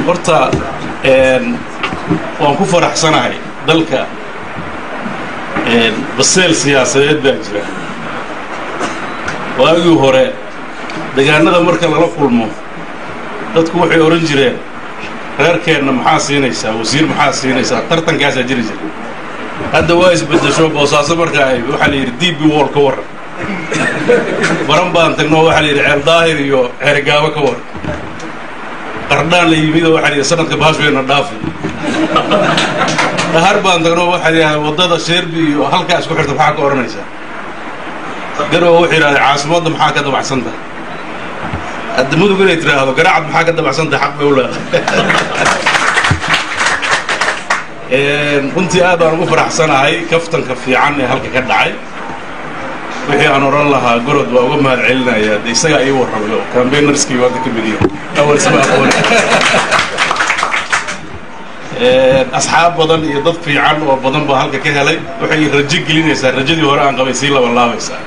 horta waan ku faraxsanahay dalka baseel siyaasadeed baa jira waagii hore degaanada marka lala kulmo dadku waxay odhan jireen reerkeenna maxaa siinaysaa wasiir maxaa siinaysaa tartankaasaa jiri jira hadda waa isbeddesho boosaaso markaa ay waxaa la yidhi diibbi wool ka warran baran baan tagnoo waxaa la yidhi ceel daahir iyo ceerigaabo ka warran qardhaan la yimidoo waxaa la yidhi sanadka baashweyna dhaafi dhahar baan tagnoo waxaa la yidhahda waddada sheerbi iyo halkaa isku xirta maxaa ka odhanaysaa garowa wuxuu yidhahda caasimadda maxaa ka dabacsanta hadda mudug inay tiraahdo garaacad maxaa ka dabacsanta xaq bay u leedahay runtii aad baan ugu faraxsanahay kaftanka fiican ee halka ka dhacay wixii aan odhan lahaa gorod waa uga mahad celinaya de isagaa ii warramay oo cambaynarskii hadda ka midiyo awalsama aqoon asxaab badan iyo dad fiican oo badan baa halka ka helay waxay rajo gelinaysaa rajadii hore aan qabay sii labanlaabaysaa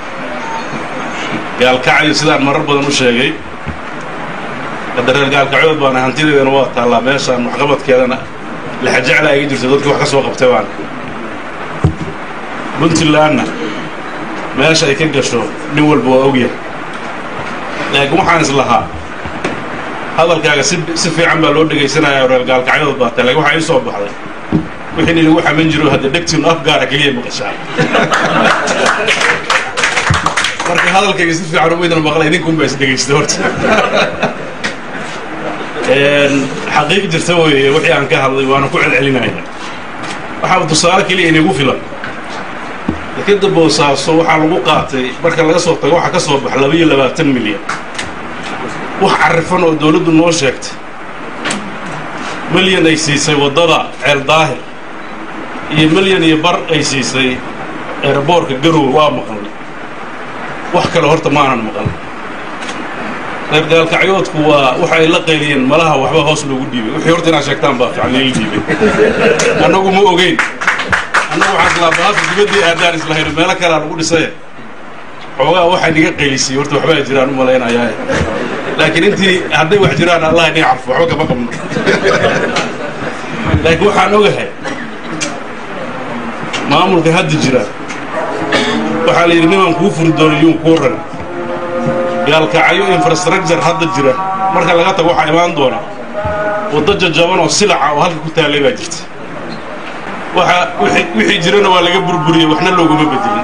gaalkacyo sidaan marar badan u sheegay hadda reer gaalkacyood baana hantideedana waa taallaa meeshaan waxqabadkeedana laxajeclaa iga jirto dadkii wax ka soo qabtay baana puntlandna meesha ay ka gasho nin walba waa ogyahay laakiin waxaan is lahaa hadalkaaga si si fiican baa loo dhegaysanaya reer gaalkacyood baa tahay lakin waxaa ii soo baxday wixii nin lagu xaman jiro hadda dhegtiinu af gaara keliya maqashaa marka hadalkayga si fiican umaydana maqla idinkuun baa is dhegaysta horta xaqiiq jirta weeye wixii aan ka hadlay waana ku celcelinaya waxaaba tusaale keliya inagu filan dekeda boosaaso waxaa lagu qaatay marka laga soo tago waxaa ka soo baxa laba iyo labaatan milyan wax carrifan oo dawladdu noo sheegtay milyan ay siisay waddada ceel daahir iyo milyan iyo bar ay siisay eeraboorka garowe waa maqalnay wax kale horta maanan maqal reer gaalkacyoodku waa waxa ay la qayliyeen malaha waxba hoos loogu dhiibay wixii horta inaad sheegtaan baa fiican lala dhiibay annagu ma ogeyn annagu waxaan islaa bahalka dibaddii aadaan islahayno meelo kalea lagu dhisaye xoogaa waxaa niga qaylisay horta waxbaa jiraan u malaynayaa laakiin intii hadday wax jiraan allah inay carfo waxba kama qabno laakiin waxaan ogahay maamulka hadda jira waxaa la yidhi nimaan kuu furi doono yuun kuu ran gaalkacyo infrastructure hadda jira marka laga tago waxaa imaan doona waddo jajaban oo silaca oo halka ku taallay baa jirta waxa wixii jirana waa laga burburiyey waxna looguma bedelin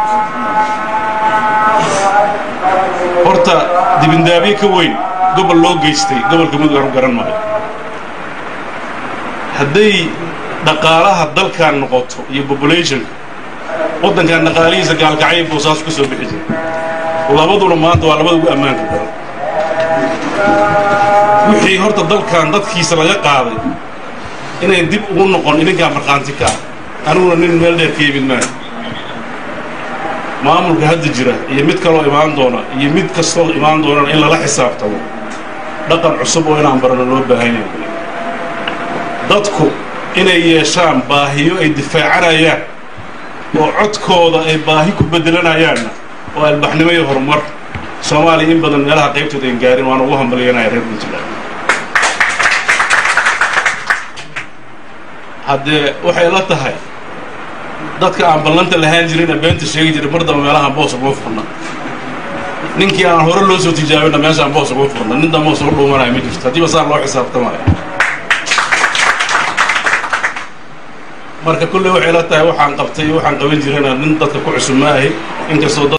horta dibindaabyo ka weyn gobol loo geystay gobolka mudug aan u garan maayo hadday dhaqaalaha dalkan noqoto iyo populationka waddankan dhaqaalihiisa gaalkacyo boosaasu ka soo bixi jira labaduna maanta waa labada ugu ammaanka daran wixii horta dalkan dadkiisa laga qaaday inay dib ugu noqon idinkaa markhaanti ka ah aniguna nin meel dheer ka yimid maaha maamulka hadda jira iyo mid kaloo imaan doona iyo mid kastoo imaan doonana in lala xisaabtamo dhaqan cusub oo inaan barano loo baahan yahay dadku inay yeeshaan baahiyo ay difaacanayaan oo codkooda ay baahi ku beddelanayaanna oo albaxnimo iyo horumar soomaaliya in badan meelaha qaybtooda ayn gaarin waana ugu hambalyanaya reer puntland haddee waxay la tahay dadka aan ballanta lahaan jirina beenta sheegi jiray mar damba meelahaan boos uga furna ninkii aan hore loo soo tijaabina meeshaan boos uga furna nin damba soo dhuumanaya ma jirto haddiiba saa loo xisaabtamaya marka kulley waxay la tahay waxaan qabtay waxaan qaban jirana nin dadka ku cusub ma ahi inkastoo